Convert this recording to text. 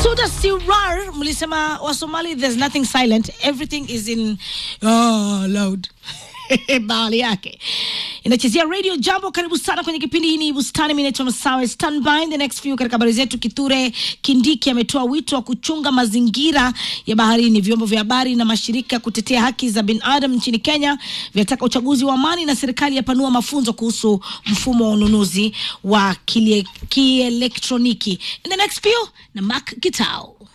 Suda Sirar mlisema wa Somali there's nothing silent everything is in oh, loud bahali yake inachezea radio jambo karibu sana kwenye kipindi hii ni bustani mimi naitwa masawe stand by in the next few katika habari zetu kithure kindiki ametoa wito wa kuchunga mazingira ya baharini vyombo vya habari na mashirika kutetea haki za binadamu nchini kenya vinataka uchaguzi wa amani na serikali yapanua mafunzo kuhusu mfumo wa ununuzi wa kiele- kielektroniki in the next few na mak kitao